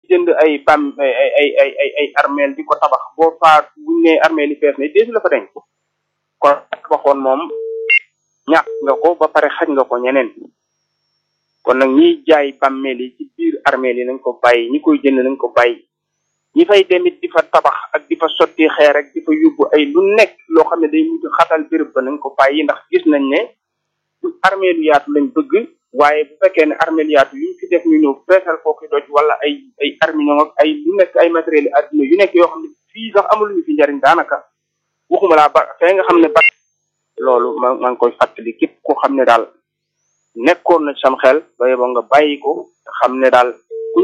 jënd ay bam ay ay ay ay ay ay armeel di ko tabax boo faat buñ ne armeel yi fees na deesu la fa denc kon tabaxoon moom ñàkk nga ko ba pare xaj nga ko ñeneen kon nag ñiy jaay bàmmeel yi ci biir armeel yi nañ ko bàyyi ñi koy jënd nañ ko bàyyi ñi fay demit di fa tabax ak di fa sotti xeer ak di fa yóbbu ay lu nekk loo xam ne day mujj xatal béréb ba nañ ko bàyyi ndax gis nañ ne armeelu yaatu lañ bëgg waaye bu fekkee ne armeelu yaatu yuñ fi def ñu ñëw feesal foofu doj wala ay ay arminion ak ay lu nekk ay matériel yi adduna yu nekk yoo xam ne fii sax amul ñu fi njariñ daanaka waxuma laa ba fee nga xam ne ba loolu ma maa ngi koy fàttali képp koo xam ne daal nekkoon na sam xel ba yeboo nga bàyyi ko te xam ne daal kuñ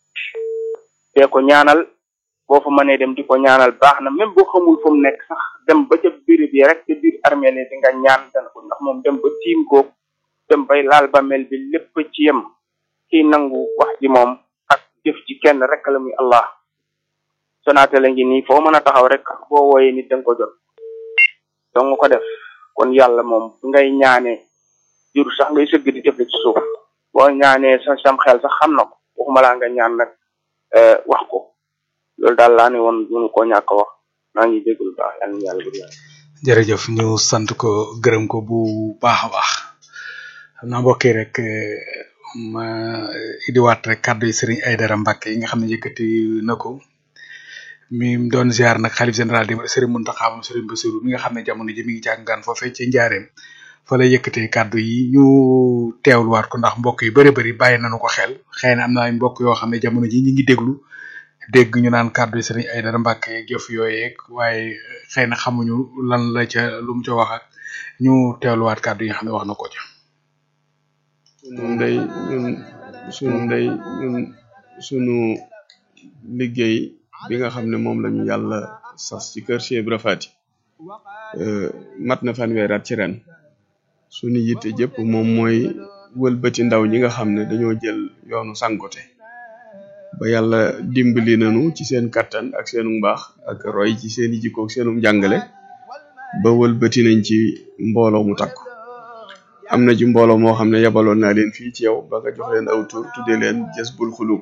dee ko ñaanal boo fa mënee dem di ko ñaanal baax na même boo xamul fu mu nekk sax dem ba ca béréb yi rek ca biir armeel yi di nga ñaan dana ko ndax moom dem ba tiim ko dem bay laal ba mel bi lépp ci yem kiy nangu wax ji moom ak jëf ci kenn rek la muy allah sonaate la ngi nii foo mën a taxaw rek boo wooyee nit danga ko jot dong ko def kon yàlla moom ngay ñaanee jur sax ngay sëgg di def ci suuf boo ñaanee sa sam xel sax xam na ko waxuma laa nga ñaan nag wax ko loolu daal laa ne woon mënu koo ñàkk wax maa ngi déglu baax yàlla na yàlla bëgg jërëjëf ñu sant ko gërëm ko bu baax a baax xam naa mbokk yi rek ma idiwaat rek kàddu yi Serigne Aïdara Mbacke yi nga xam ne yëkkati na ko mi doon ziar nag xalif général di Serigne Mountakha moom Serigne Bassirou mi nga xam ne jamono ji mi ngi jàngaan foofee ci njaareem fa la yëkkatee kàddu yi ñu teewluwaat ko ndax mbokk yu bëri bëri bàyyi nañu ko xel xëy na am na ay mbokk yoo xam ne jamono ji ñi ngi déglu dégg ñu naan kàddu yi Serigne Aïdara Mbacke yeeg jëf yooyeeg waaye xëy na xamuñu lan la ca lu mu ca wax ak ñu teewluwaat kàddu yi nga xam ne wax na ko ca. sunu ndey ñun sunu ndey ñun sunu liggéey bi nga xam ne moom lañu yàlla sas ci kër Cheikh Ibra Fati mat na fanweeri at ci ren sunu yitte jëpp moom mooy wëlbati ndaw ñi nga xam ne dañoo jël yoonu sangote ba yàlla dimbali nañu ci seen kattan ak seenu mbaax ak roy ci seeni jikko ak seenu njàngale ba wëlbati nañ ci mbooloo mu takku am na ci mbooloo moo xam ne yabaloon naa leen fii ci yow ba nga jox leen aw tur tuddee leen Jazbul Xulub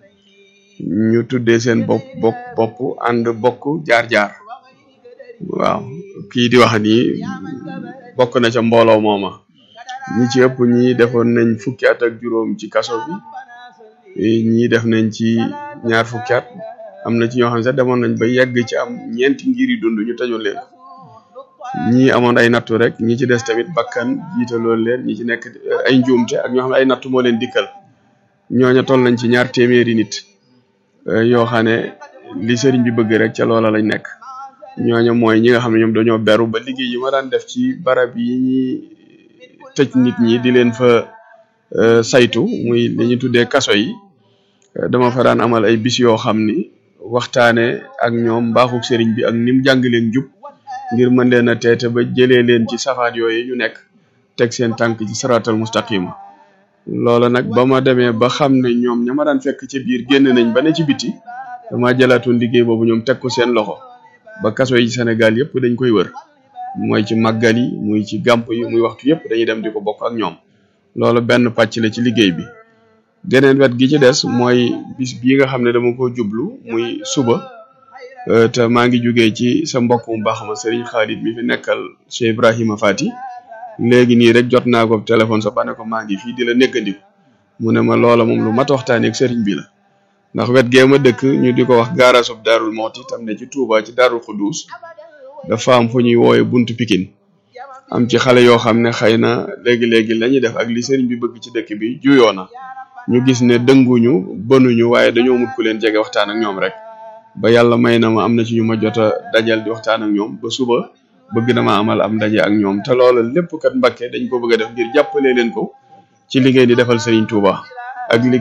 ñu tuddee seen bopp bopp bopp ànd bokk jaar-jaar waaw kii di wax nii bokk na ca mbooloo mooma ñi ci ëpp ñi defoon nañ fukki at ak juróom ci kaso bi ñii def nañ ci ñaar fukki at am na ci ñoo xam ne sax demoon nañ ba yegg ci am ñeenti ngir yi dund ñu tëjoon leen ñi amoon ay nattu rek ñi ci des tamit bakkan jiitaloon leen ñi ci nekk ay njuumte ak ñoo xam ne ay nattu moo leen dikkal ñooña toll nañ ci ñaar téeméeri nit yoo xam ne li sëriñ bi bëgg rek ca loola lañ nekk ñooña mooy ñi nga xam ne ñoom dañoo beru ba liggéey yi ma daan def ci barab yi ñi tëj nit ñi di leen fa saytu muy li ñu tuddee kaso yi dama fa daan amal ay bis yoo xam ni waxtaane ak ñoom mbaaxu sëriñ bi ak ni mu jàng leen jub ngir mën leen a teete ba jëlee leen ci safaat yooyu ñu nekk teg seen tànk ci saratal mustaqima loola nag ba ma demee ba xam ne ñoom ña ma daan fekk ci biir génn nañ ba ne ci biti dama jëlaatoon liggéey boobu ñoom teg ko seen loxo ba kaso yi Sénégal yëpp dañ koy wër mooy ci màggal yi muy ci gàmp yi muy waxtu yëpp dañuy dem di ko bokk ak ñoom loolu benn pàcc la ci liggéey bi geneen wet gi ci des mooy bis bii nga xam ne dama ko jublu muy suba te maa ngi jugee ci sa mbokk mu baax ma Serigne Khalid mi fi nekkal Cheikh Ibrahima Fati léegi nii rek jot naa ko téléphone sa ba ne ko maa ngi fii di la nekkandiku mu ne ma loola moom lu mat waxtaanee ak Serigne bi la ndax wet gee ma dëkk ñu di ko wax gaarasub daarul mooti tam ne ci Touba ci daarul Xudus dafa am fu ñuy woowe buntu Pikine am ci xale yoo xam ne xëy na léegi léegi la ñuy def ak li Serigne bi bëgg ci dëkk bi juyoo na ñu gis ne dënguñu bënuñu waaye dañoo mut ku leen jege waxtaan ak ñoom rek. ba yàlla may na ma am na ci ñu ma jot a dajal di waxtaan ak ñoom ba suba bëgg na ma amal am ndaje ak ñoom te loola lépp kat Mbàkke dañ ko bëgg a def ngir jàppale leen ko ci liggéey di defal Serigne Touba ak li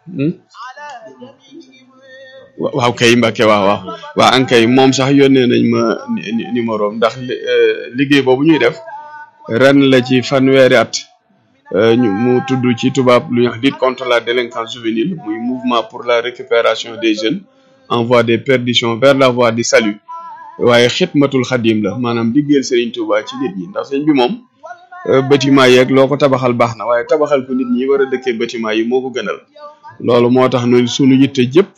waaw kay Mbàkke waaw waaw waaw ankay moom sax yónnee nañ ma numéro ndax liggéey boobu ñuy def ren la ci fanweeri at ñu mu tudd ci tubaab lu ñuy wax lutte contre la délinquance juvénile muy mouvement pour la récupération des jeunes en voie de perdition vers la voie du salut waaye xidmatul xadim la maanaam liggéeyal Serigne Touba ci nit ñi ndax sëñ bi moom bâtiment yeeg loo ko tabaxal baax na waaye tabaxal ko nit ñi war a dëkkee bâtiment yi moo ko gënal loolu moo tax ñun sunu yitte jëpp